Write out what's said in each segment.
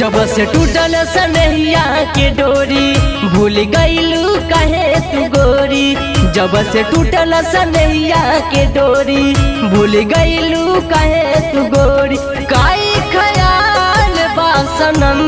जब से टूटल सनहिया के डोरी भूल गईलू कहे तू गोरी जब से टूटल सनहिया के डोरी भूल गईलू कहे तू गोरी काई खयाल बासनम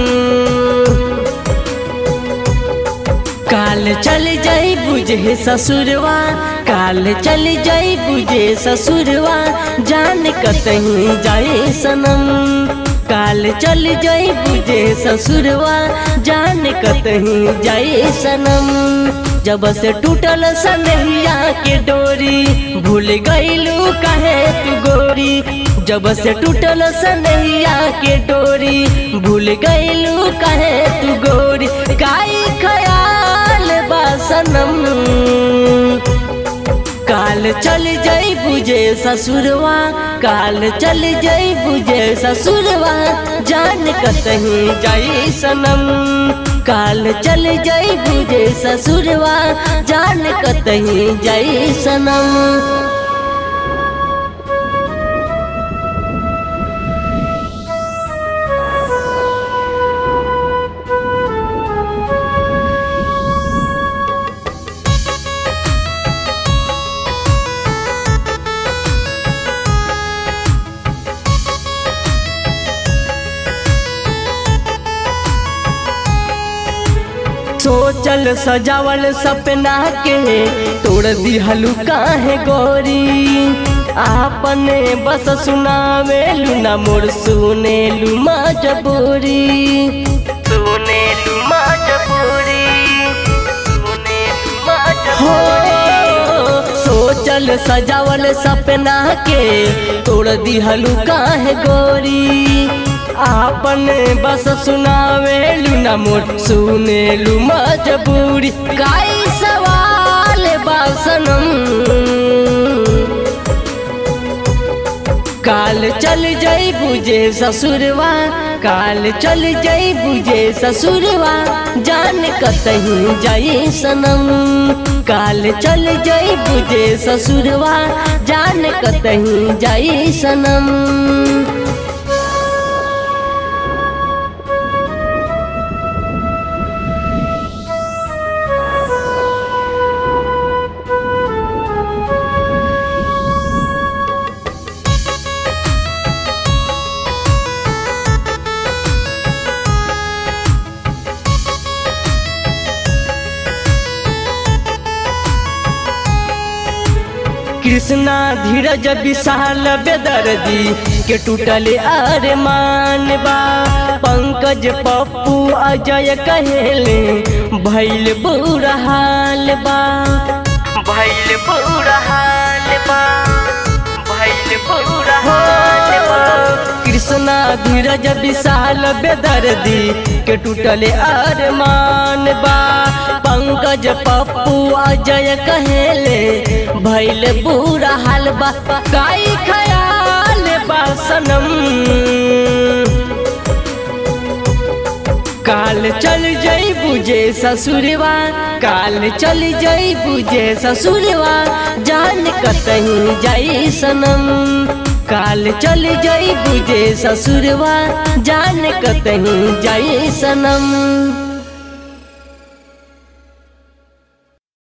काल चल जाई बुझे ससुरवा काल चल जाई बुझे ससुरवा जान कतहीं जाए सनम काल चल जाई बुझे ससुरवा जान कतहीं जाए सनम जब से टूटल सनहिया के डोरी भूल गईलू कहे तू गोरी जब से टूटल सनहिया के डोरी भूल गईलू कहे तू गोरी काई खयाल बासनम काल चल जाई बुझे ससुरवा काल चल जाई बुझे ससुरवा जान कतहीं जाई सनम काल चल जाई बुझे ससुरवा जान कतहीं जाई सनम सोचल सजावल सपना के तोड़ दी हलुका है गोरी आपने बस सुनावे लुना मोर सुने लुमा जबूरी सुने लुमा जबूरी सुने लुमा हो सोचल सजावल सपना के तोड़ दी हलुका है गोरी आपन बस सुनावे लुना मोट सुने लू मजबूरी काई सवाल बासनम काल चल जाई बुझे ससुरवा काल चल जाई बुझे ससुरवा जान कतहीं जाई सनम काल चल जाई बुझे ससुरवा जान कतहीं जाई सनम कृष्णा धीरज विशाल बेदर्दी के टूटल अरमान बा पंकज पप्पू अजय कहेले भैल बुरा हाल बा भैल बुरा हाल बा भैल बुरा हाल बा कृष्णा धीरज विशाल बेदर्दी के टूटल अरमान बा पंकज पप्पू अजय कहेले भैल बुरा हाल बा काई खयाल बासनम काल चल जाई बुझे ससुरवा काल चल जाई बुझे ससुरवा जान कतहीं जाई सनम काल चल जाई बुझे ससुरवा जान कतहीं जाई सनम